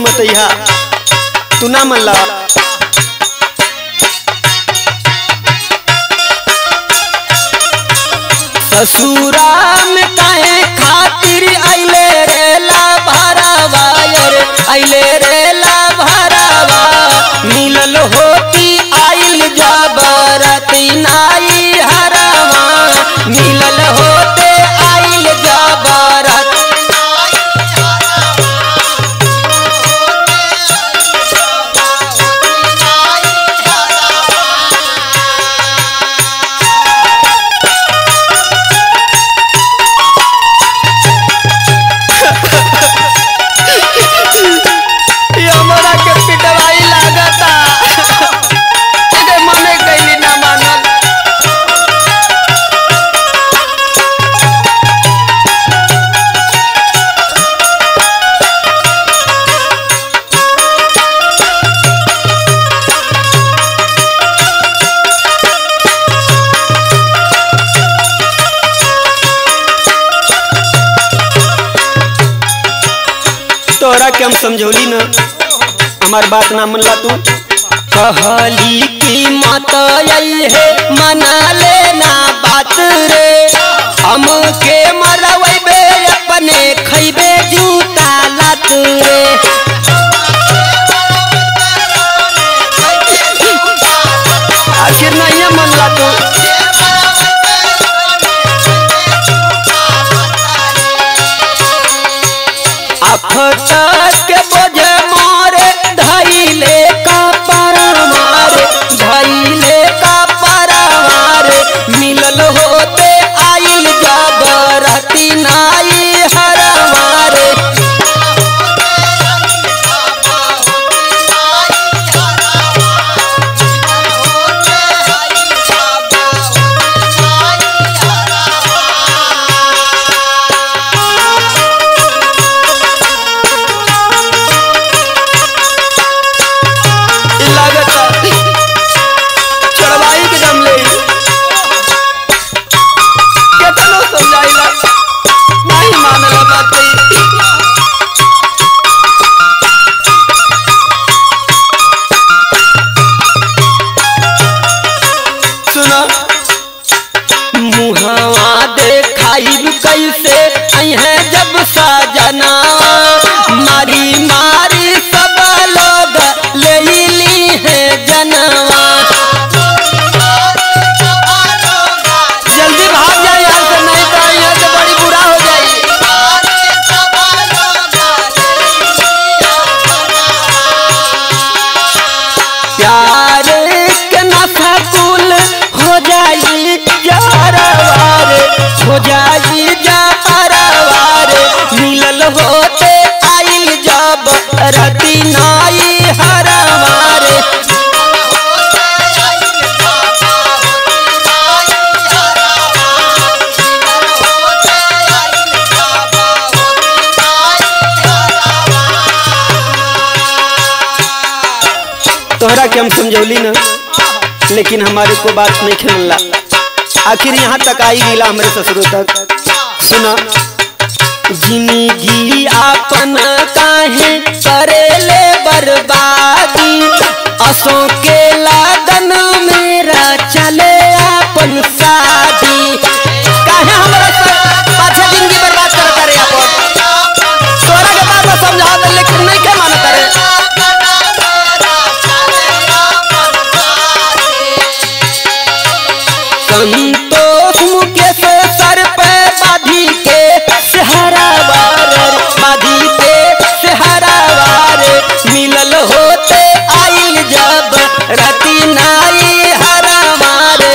मत इहा तू ना मन ला ससुरा में काहे खातिर अइले रे ला भरावा रे अइले रे ला भरावा मिलल होती आइल जबरती नाई हरावा मिलल होते आइल जबरत ये हमरा के पिटवाई लागता के मने कैली ना मानल तोहरा के हम समझौली ना हमार बात ना मनला तू कहली की मत आई है मना लेना बात रे हम के मरवैबे अपने खैबे जूता लात रे आखिर नहीं मनला तू अफसर के बोझ मारे धैले का पर मारे धैले का पर मारे मिलल होते आइल जबरती नाई हर मारे इ लागता चढ़वाई के दम ले केतनो समझाइला नहीं मानला बात कही सुना मुहवा देखाइब कैसे अहे जब सजना मारी मारी सब लोग ले ली है जनवा जल्दी भाग जाए यहाँ से नहीं तो यहाँ से बड़ी बुरा हो जाएगी प्यार के नशा कुल हो जाई जारवार हो जाई जारवार मिलल होते आइल जब रति नाई हरवार तोहरा के हम समझौली ना लेकिन हमारे को बात नहीं खेलला आखिर यहाँ तक आई गिला हमारे ससुरों तक सुना जिंदगी आपन काहे करेले बर्बादी असों के लागन मेरा चले अपन शादी काहे हमरा सा- पाछे जिंदगी बर्बाद करता रे अपन तोरा के बात समझा दे लेकिन नहीं के मानता रे संतोष मुकेश सर पे बाधी के सहरा वार बाधी के सहरा वार मिलल होते आइल जब रति नाई हरा मारे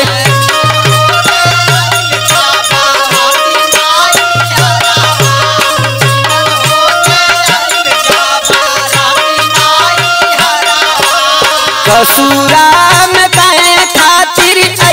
कसूरा में कहे खातिर